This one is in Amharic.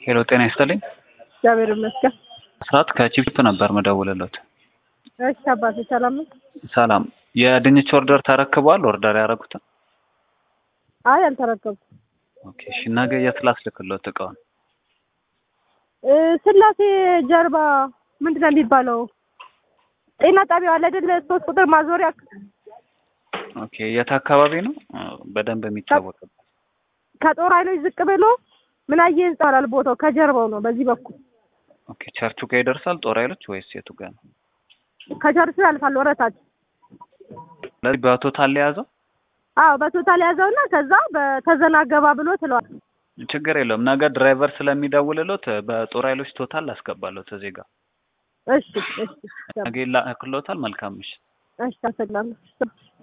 ሄሎ ጤና ይስጥልኝ። እግዚአብሔር ይመስገን። ሰዓት ከቺፕ ነበር መደውልለት። እሺ አባቴ ሰላም ነው? ሰላም። የድንች ኦርደር ተረክበዋል? ኦርደር ያደረጉትን? አይ አልተረከብኩም። ኦኬ እሺ። ነገ የት ላስልክሎት እቃውን? እ ስላሴ ጀርባ ምንድን ነው የሚባለው? ጤና ጣቢያው አለ አይደል? ሶስት ቁጥር ማዞሪያ ኦኬ የት አካባቢ ነው በደንብ የሚታወቅበት? ከጦር ኃይሎች ዝቅ ብሎ ምን አየ ህንጻ ይባላል ቦታው ከጀርባው ነው በዚህ በኩል ኦኬ ቸርቹ ጋር ይደርሳል ጦር ኃይሎች ወይስ የቱ ጋር ነው? ከቸርቹ ያልፋል ወረታች ስለዚህ በቶታል የያዘው አዎ በቶታል ያዘውና ከዛ በተዘናገባ ብሎ ትለዋል። ችግር የለውም። ነገ ድራይቨር ስለሚደውልሎት በጦር ኃይሎች ቶታል አስገባሎት እዚህ ጋር እሺ እሺ ነገ ይላክሎታል። መልካም ምሽት። እሺ አመሰግናለሁ።